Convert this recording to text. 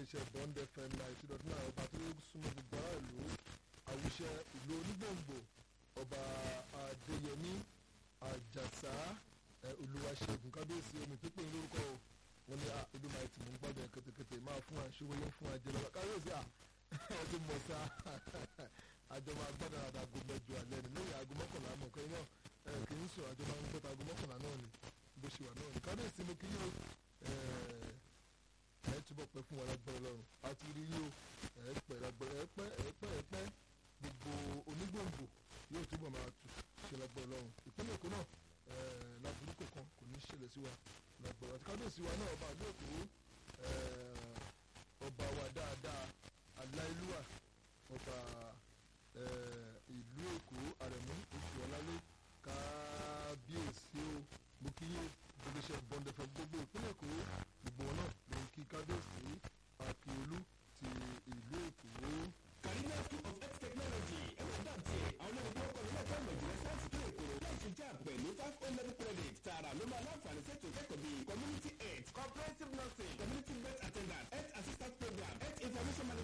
iléeṣẹ́ bond fm ninety dot nine ọba tó súnmọ́ gbogbo aráàlú àwùṣẹ ìlú onígbòǹgbò ọba adéyẹmí àjàsá olùwàṣẹ́gun kábíyèsí omi pípé lórúkọ o wọn ní ìdúmọ̀ ẹtì mú gbọ́dọ̀ kẹtẹkẹtẹ máa fún àṣewé yẹn fún àjẹlọ kábíyèsí à ẹ ti mọ̀ sá àjọ máa gbọ́dọ̀ àdàgò mẹ́jọ alẹ́ ni lóye aago mọ́kànlá mọ̀ kẹ́yìn náà kì í sọ àjọ máa ń gbọ́dọ̀ aago mọ́kànlá náà ni bó ṣe wà náà ni kábíyèsí mo kí yóò ẹ túbọ̀ pẹ́ fún wa lágbára lọ́rùn àti rí yóò ẹ pẹ́ lágbára ẹ pẹ́ ẹ pẹ́ ẹ pẹ́ gbogbo onígbòǹgbò yóò túbọ̀ máa tù ṣe lágbára lọ́rùn ìpínlẹ̀ èkó náà láburú kankan kò ní ṣẹlẹ̀ sí wa lágbára àti kábíyèsí wa náà ọba àlú èkó ọba wa dáadáa aláìlúwà ọba ìlú èkó àrẹ̀mú oṣù ọ̀làlẹ́ kábíyèsí o mo kí yé gbogbo bọ́ndẹ̀fẹ̀ gbogbo ìpínlẹ̀ èkó gbogbo wọn náà ló ń kí kábíyèsí akíolú ti ìlú èkó. Caribbean School of Health Technology ẹ̀rọ dàtí àwọn olùkọ́ ọkọ̀ nílẹ̀ ẹ̀kọ́ ìmọ̀ ìjìnlẹ̀ sáyẹ́nsì tó èkó láti jà pẹ̀lú five o level credit tààrà ló máa láǹfààní sẹ́tò kẹ́kọ̀ọ́ bíi community health comprehensive nursing community birth attendant health assistant program health information management